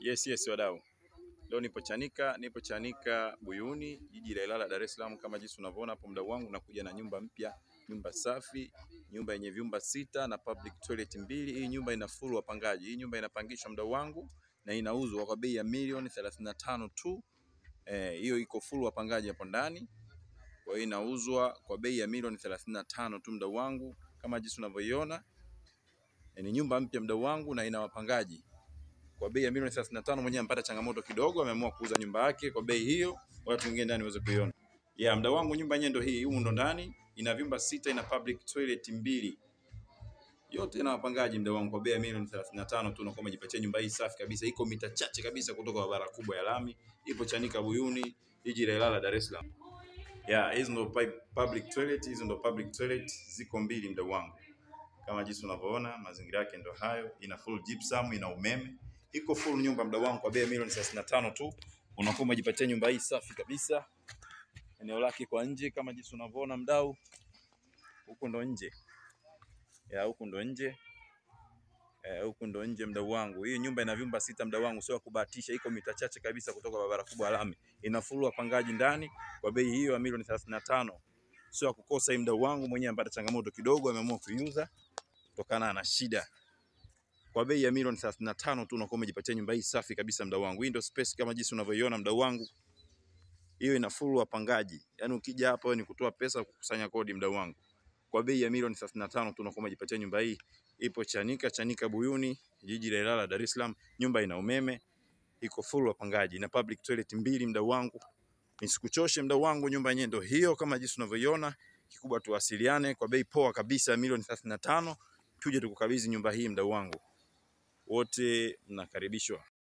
Yes, yes wadau. Leo nipo Chanika, nipo Chanika Buyuni, jiji la Ilala, Dar es Salaam. Kama jinsi unavyoona hapo, mdau wangu, nakuja na nyumba mpya, nyumba safi, nyumba yenye vyumba sita na public toilet mbili. Hii nyumba ina full wapangaji. Hii nyumba inapangishwa mdau wangu na inauzwa kwa bei ya milioni 35 tu. Eh, hiyo iko full wapangaji hapo ndani. Kwa hiyo inauzwa kwa bei ya milioni 35 tu mdau wangu, kama jinsi unavyoiona. Eh, ni nyumba mpya mdau wangu na ina wapangaji kwa bei ya milioni 35. Mwenyewe amepata changamoto kidogo, ameamua kuuza nyumba yake kwa bei hiyo, watu wengine ndani waweze kuiona. Yeah, mdau wangu, nyumba yenyewe ndio hii, humu ndo ndani, ina vyumba sita, ina public toilet mbili, yote ina wapangaji mdau wangu, kwa bei ya milioni 35 tu unakuwa umejipatia nyumba hii safi kabisa, iko mita chache kabisa kutoka barabara kubwa ya lami, ipo Chanika Buyuni, jiji la Ilala, Dar es Salaam. Yeah, hizo ndo pi- public toilet, hizo ndo public toilet, ziko mbili mdau wangu kama jinsi unavyoona mazingira yake ndo hayo, ina full gypsum, ina umeme, iko full nyumba mdau wangu kwa bei ya milioni 35 tu, unakuwa umejipatia nyumba hii safi kabisa. Eneo lake kwa nje kama jinsi unavyoona mdau, huku ndo nje ya huku ndo nje eh, huku ndo nje mdau wangu. Hii nyumba ina vyumba sita mdau wangu, sio ya kubahatisha, iko mita chache kabisa kutoka barabara kubwa ya lami, ina full wapangaji ndani kwa bei hiyo ya milioni 35, sio ya kukosa. Hii mdau wangu mwenyewe amepata changamoto kidogo, ameamua kuiuza kutokana na shida kwa bei ya milioni 35 tu unakuwa umejipatia nyumba hii safi kabisa mdau wangu. Hii ndio space kama jinsi unavyoiona mdau wangu, hiyo ina full wapangaji. Yaani ukija hapa wewe ni kutoa pesa kukusanya kodi mdau wangu. Kwa bei ya milioni 35 tu unakuwa umejipatia nyumba hii. Ipo Chanika, Chanika Buyuni, jiji la Ilala, Dar es Salaam. Nyumba ina umeme, iko full wapangaji na public toilet mbili mdau wangu. Nisikuchoshe mdau wangu, nyumba yenyewe ndio hiyo kama jinsi unavyoiona. Kikubwa tuwasiliane kwa bei poa kabisa ya milioni 35, tuje tukukabidhi nyumba hii mdau wangu. Wote mnakaribishwa.